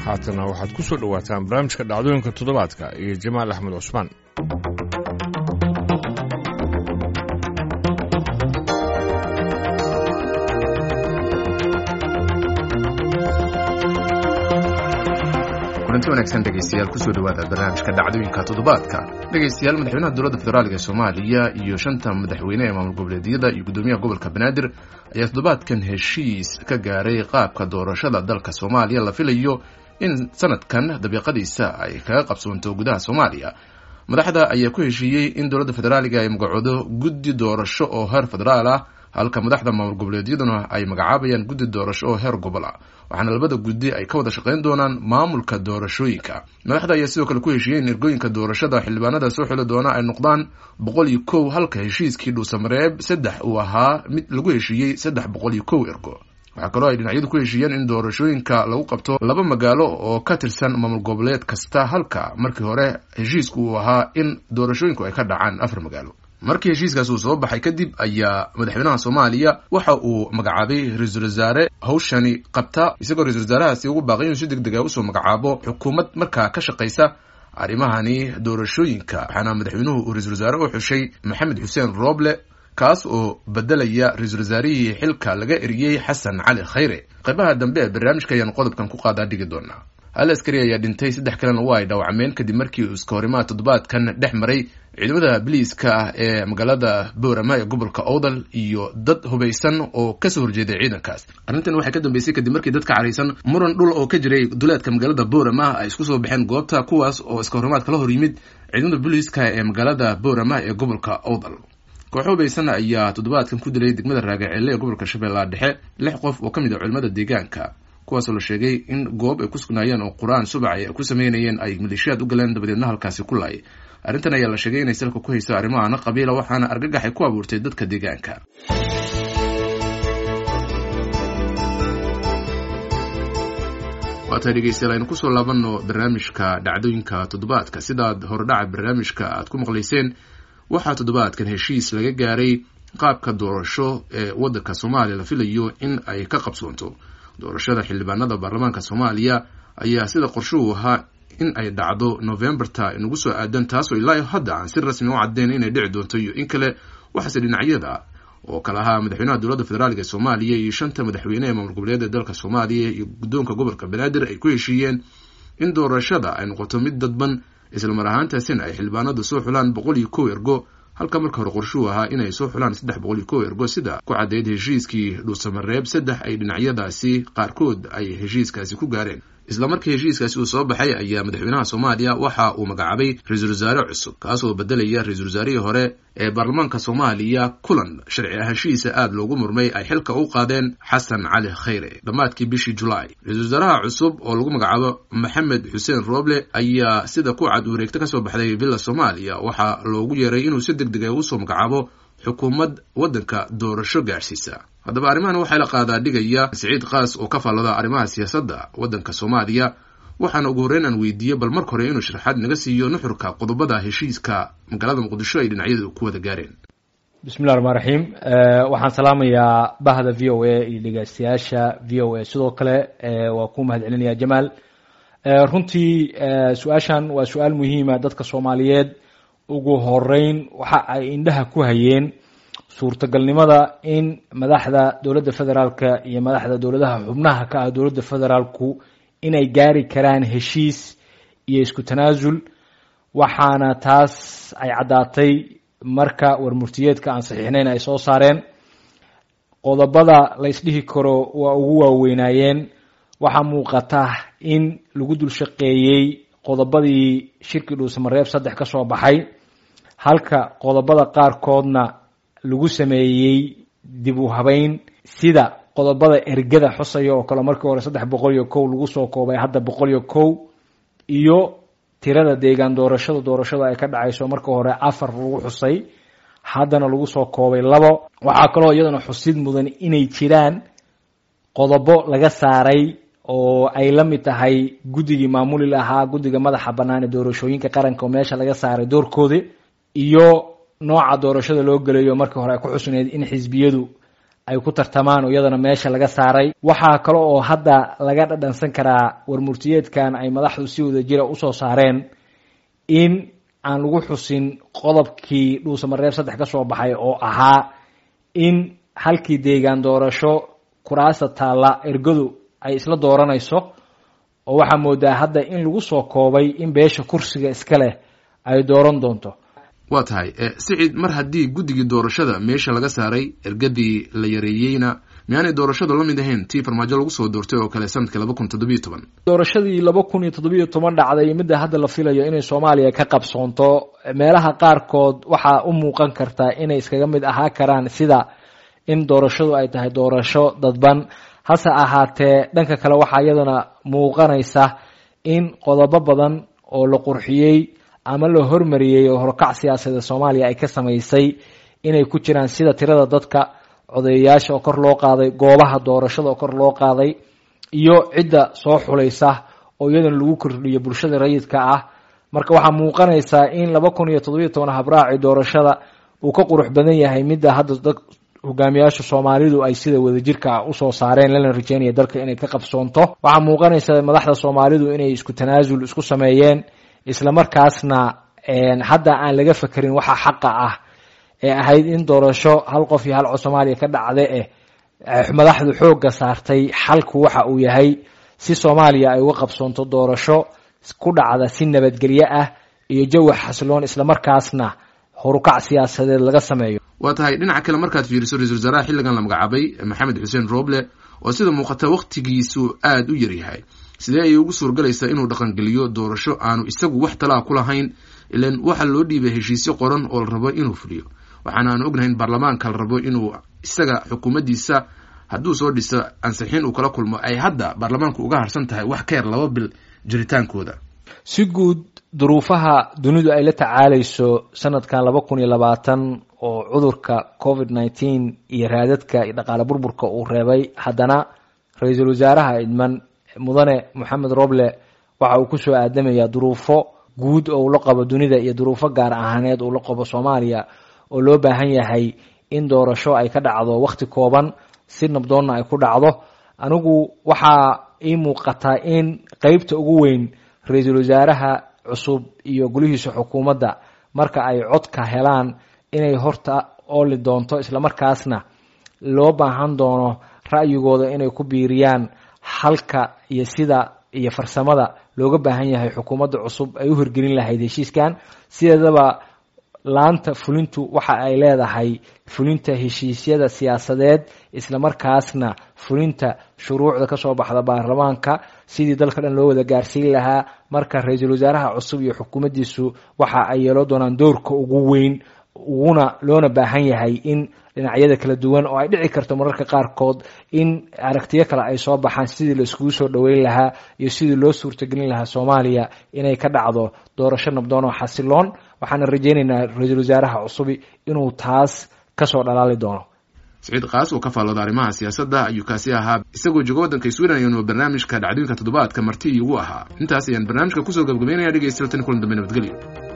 haatana waxaad ku soo dhowaataan barnaamijka dhacdooyinka toddobaadka iyo jamaal axmed cusmaan kulanti wanaagsan dhegeystayaal kusoo dhawaada barnaamijka dhacdooyinka toddobaadka dhegeystayaal madaxweynaha dowladda federaalk ee soomaaliya iyo shanta madaxweyne ee maamul goboleedyada iyo guddoomiyaha gobolka banaadir ayaa toddobaadkan heshiis ka gaaray qaabka doorashada dalka soomaaliya la filayo in sanadkan dabiiqadiisa ay kaga qabsoonto gudaha soomaaliya madaxda ayaa ku heshiiyey in dowladda federaaliga ay magacoodo guddi doorasho oo heer federaal ah halka madaxda maamul goboleedyaduna ay magacaabayaan guddi doorasho oo heer gobol ah waxaana labada guddi ay ka wada shaqayn doonaan maamulka doorashooyinka madaxda ayaa sidoo kale ku heshiiyey in ergooyinka doorashada xildhibaanada soo xili doona ay noqdaan boqol iyo kow halka heshiiskii dhuusamareeb saddex uu ahaa mid lagu heshiiyey saddex boqol iyo kow ergo waxaa kaloo ay dhinacyadu ku heshiiyeen in doorashooyinka lagu qabto laba magaalo oo ka tirsan maamul goboleed kasta halka markii hore heshiisku uu ahaa in doorashooyinku ay ka dhacaan afar magaalo markii heshiiskaas uu soo baxay kadib ayaa madaxweynaha soomaaliya waxa uu magacaabay ra-iisul wasaare hawshani qabta isagoo ra-isul wasaarahaasi ugu baaqay inuu si deg dega usoo magacaabo xukuumad markaa ka shaqaysa arrimahani doorashooyinka waxaana madaxweynuhu uu ra-isul wasaare u xushay maxamed xuseen rooble kaas oo bedelaya ra-iisul wasaarihii xilka laga eriyey xasan cali khayre qaybaha dambe ee barnaamijka ayaan qodobkan ku qaadaa dhigi doonaa hal askari ayaa dhintay saddex kalena waa ay dhaawacmeen kadib markii uu iska horimaha toddobaadkan dhex maray ciidamada biliiska ah ee magaalada boorama ee gobolka owdal iyo dad hubaysan oo kasoo horjeeday ciidankaas arrintan waxay ka dambeysay kadib markii dadka caraysan muran dhul oo ka jiray duleedka magaalada boorama ay isku soo baxeen goobta kuwaas oo iska horimaad kala hor yimid ciidamada biliiska ee magaalada boorama ee gobolka owdal kooxo hubaysan ayaa toddobaadkan ku dilay degmada raagaceelle ee gobolka shabeellaha dhexe lix qof oo ka mid ah culimada deegaanka kuwaasoo la sheegay in goob ay ku sugnaayeen oo qur-aan subac ay ku sameynayeen ay maleeshiyaad u galeen dabadeedna halkaasi ku laayay arrintan ayaa la sheegay inay salka ku hayso arrimahana qabiila waxaana argagaxay ku abuurtay dadka deegaanka waatay dhegeystayaal aynu kusoo laabanno barnaamijka dhacdooyinka toddobaadka sidaad horedhaca barnaamijka aad ku maqlayseen waxaa toddobaadkan heshiis laga gaaray qaabka doorasho ee waddanka soomaaliya la filayo in ay ka qabsoonto doorashada xildhibaanada baarlamaanka soomaaliya ayaa sida qorshuhu ahaa in ay dhacdo novemberta inagu soo aadan taasoo ilaa hadda aan si rasmi u caddeyn inay dhici doonto iyo in kale waxaase dhinacyada oo kale ahaa madaxweynaha dowladda federaalk ee soomaaliya iyo shanta madaxweyne ee maamul goboleed ee dalka soomaaliya iyo guddoonka gobolka banaadir ay ku heshiiyeen in doorashada ay noqoto mid dadban islamar ahaantaasina ay xildhibaanadu soo xulaan boqol iyo kow ergo halka marka hore qorshuhu ahaa inay soo xulaan saddex boqol iyo kow ergo sida ku caddeyd heshiiskii dhuusamareeb saddex ay dhinacyadaasi qaarkood ay heshiiskaasi ku gaareen isla markii heshiiskaasi uu soo baxay ayaa madaxweynaha soomaaliya waxa uu magacaabay ra-iisul wasaare cusub kaasoo bedelaya ra-iisul wasaarihii hore ee baarlamaanka soomaaliya kulan sharci ahaanshihiisa aada loogu murmay ay xilka u qaadeen xasan cali khayre dhammaadkii bishii julaay ra-isul wasaaraha cusub oo lagu magacaabo maxamed xuseen rooble ayaa sida ku cad wareegto kasoo baxday villa soomaaliya waxaa loogu yeeray inuu si deg dega usoo magacaabo xukuumad waddanka doorasho gaadhsiisa haddaba arrimahan waxaa la qaadaa dhigaya siciid kaas oo ka faallada arrimaha siyaasadda waddanka soomaaliya waxaana ugu horreyn aan weydiiyey bal marka hore inuu sharaxaad naga siiyo nuxurka qodobada heshiiska magaalada muqdisho ay dhinacyadu ku wada gaareen bismillahi raxmaan raxiim waxaan salaamayaa bahda v o a iyo dhegeystayaasha v o a sidoo kale waa ku mahad celinaya jamaal runtii su-aashan waa su-aal muhiima dadka soomaaliyeed ugu horeyn waxa ay indhaha ku hayeen suurtagalnimada in madaxda dowladda federaalka iyo madaxda dowladaha xubnaha ka ah dowladda federaalku inay gaari karaan heshiis iyo isku tanaasul waxaana taas ay caddaatay marka warmurtiyeedka aan saxiixnayn ay soo saareen qodobada la ysdhihi karo waa ugu waaweynaayeen waxaa muuqata in lagu dul shaqeeyey qodobadii shirkii dhuusamareeb saddex ka soo baxay halka qodobada qaarkoodna lagu sameeyey dib u habeyn sida qodobada ergada xusaya oo kale markii hore saddex boqol iyo kow lagu soo koobay hadda boqol iyo kow iyo tirada deegaan doorashada doorashada ay ka dhacayso markii hore afar lagu xusay haddana lagu soo koobay labo waxaa kaloo iyadana xusid mudan inay jiraan qodobo laga saaray oo ay la mid tahay guddigii maamuli lahaa guddiga madaxa bannaan ee doorashooyinka qaranka oo meesha laga saaray doorkoodi iyo nooca doorashada loo gelayo markii hore ay ku xusneyd in xisbiyadu ay ku tartamaan oo iyadana meesha laga saaray waxaa kale oo hadda laga dhadhansan karaa warmurtiyeedkan ay madaxdu si wada jira usoo saareen in aan lagu xusin qodobkii dhuusamareeb saddex ka soo baxay oo ahaa in halkii deegaan doorasho kuraasta taalla ergadu ay isla dooranayso oo waxaa moodaa hadda in lagu soo koobay in beesha kursiga iska leh ay dooran doonto waa tahay siciid mar haddii guddigii doorashada meesha laga saaray ergadii la yareeyeyna miyaanay doorashadu la mid ahayn tii farmaajo lagu soo doortay oo kale sanadkii laba kun toddobiyo toban doorashadii laba kun iyo toddobiyo toban dhacday midda hadda la filayo inay soomaaliya ka qabsoonto meelaha qaarkood waxaa u muuqan kartaa inay iskaga mid ahaa karaan sida in doorashadu ay tahay doorasho dadban hase ahaatee dhanka kale waxaa iyadana muuqanaysa in qodobo badan oo la qurxiyey ama la hormariyey oo horkac siyaasadeed soomaaliya ay ka samaysay inay ku jiraan sida tirada dadka codeeyayaasha oo kor loo qaaday goobaha doorashada oo kor loo qaaday iyo cidda soo xulaysa oo iyadana lagu kordhiyo bulshada rayidka ah marka waxaa muuqanaysaa in laba kun iyo toddobiyo toban habraaci doorashada uu ka qurux badan yahay midda hadda dad hogaamiyaasha soomaalidu ay sida wadajirka ah usoo saareen lana rajeynaya dalka inay ka qabsoonto waxaa muuqanaysa madaxda soomaalidu inay isku tanaasul isku sameeyeen islamarkaasna hadda aan laga fekerin waxa xaqa ah ee ahayd in doorasho hal qof iyo hal cod soomaaliya ka dhacda eh madaxdu xoogga saartay xalku waxa uu yahay si soomaaliya ay uga qabsoonto doorasho ku dhacda si nabadgelyo ah iyo jawi xasiloon islamarkaasna horukac siyaasadeed laga sameeyo waa tahay dhinaca kale markaad fiiriso ra-isul wasaaraha xilligan la magacaabay maxamed xuseen roble oo sida muuqata wakhtigiisu aada u yaryahay sidee ayay ugu suurgalaysaa inuu dhaqangeliyo doorasho aanu isagu wax talaa ku lahayn ilan waxaa loo dhiibay heshiisyo qoran oo la rabo inuu fuliyo waxaana aan ognahay in baarlamaanka la rabo inuu isaga xukuumaddiisa hadduu soo dhiso ansixin uu kala kulmo ay hadda baarlamaanku uga harsan tahay wax ka yar laba bil jiritaankooda si guud duruufaha dunidu ay la tacaalayso sanadkan laba kun iyo labaatan oo cudurka covid nineteen iyo raadadka iyo dhaqaale burburka uu reebay haddana ra-iisul wasaaraha idman mudane moxamed roble waxa uu kusoo aadamayaa duruufo guud oo uu la qabo dunida iyo duruufo gaar ahaaneed uu la qabo soomaaliya oo loo baahan yahay in doorasho ay ka dhacdo wakhti kooban si nabdoonna ay ku dhacdo anigu waxaa ii muuqataa in qeybta ugu weyn ra-iisul wasaaraha cusub iyo gulihiisa xukuumadda marka ay codka helaan inay horta ooli doonto islamarkaasna loo baahan doono ra'yigooda inay ku biiriyaan halka iyo sida iyo farsamada looga baahan yahay xukuumadda cusub ay u hirgelin lahayd heshiiskan sideedaba laanta fulintu waxa ay leedahay fulinta heshiisyada siyaasadeed islamarkaasna fulinta shuruucda kasoo baxda baarlamaanka sidii dalka dhan loo wada gaarsiin lahaa marka ra-iisul wasaaraha cusub iyo xukuumaddiisu waxa ay yeelo doonaan doorka ugu weyn uguna loona baahan yahay in dhinacyada kala duwan oo ay dhici karto mararka qaarkood in aragtiyo kale ay soo baxaan sidii la iskugu soo dhoweyn lahaa iyo sidii loo suurtagelin lahaa soomaaliya inay ka dhacdo doorasho nabdoon oo xasiloon waxaana rajeynaynaa ra-iisul wasaaraha cusubi inuu taas kasoo dhalaali doono siciid kaas oo ka faallooda arrimaha siyaasadda ayuu kaasi ahaa isagoo jooga waddanka sweden ayuunu barnaamijka dhacdooyinka toddobaadka marti iigu ahaa intaas ayaan barnaamijka kusoo gabgabeynaya dhegeystayaal tan kulan dambe nabadgelyo